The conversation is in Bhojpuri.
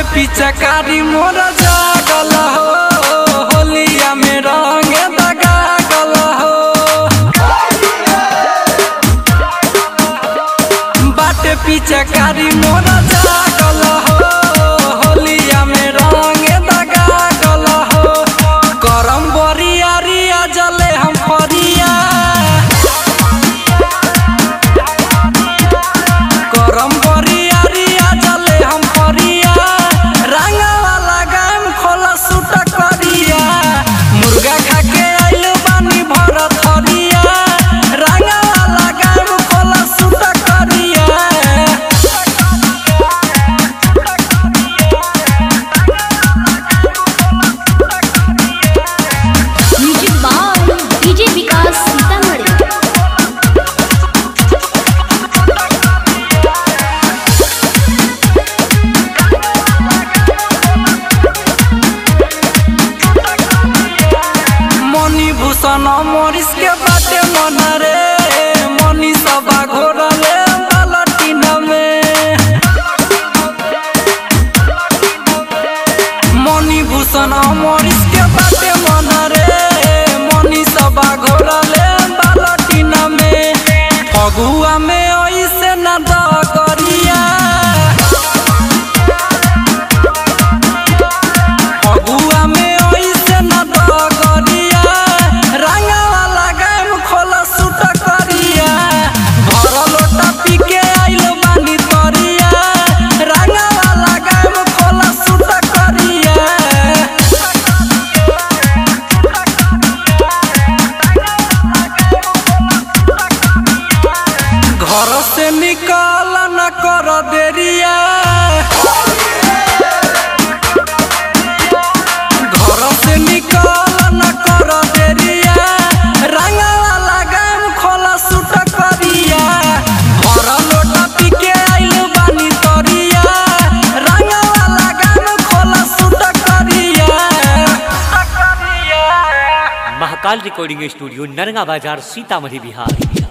पिचकारी मोर जागल हो होलिया में रंग दगागल हो बाटे पिचकारी मोर जागल हो होलिया में रंग दगागल हो करम बरिया रिया जले हम फरिया करम बरिया रिया जले हम फरिया रंगवा लगाम खोला सुट करिया मुर्गा खा के आइल बानी भर थरिया रंगवा लगाम खोला सुट करिया music by DJ Vikas Sitamarhi Mani Bhushan मोरिस के बाटे मन रे मनी सबा घोरले बालटीन में मनी भूषण मोरिस के बाटे मन रे मनी सबा घोरले बालटीन में फगुआ में ऐसे न द करिया फगुआ में ऐसे न द करिया रंगवा लगाम खोला सुट करिया भर लोटा पी के आइल बानी तरिया रंगवा लगाम खोला सुट करिया घर से निकाल न कर देरिया घर से निकाल न कर देरिया रंगवा लगाम खोला सुट करिया भर लोटा पी के आइल बानी तरिया रंगवा लगाम खोला सुट करिया महाकाल रिकॉर्डिंग स्टूडियो नरगा बाजार सीतामढ़ी बिहार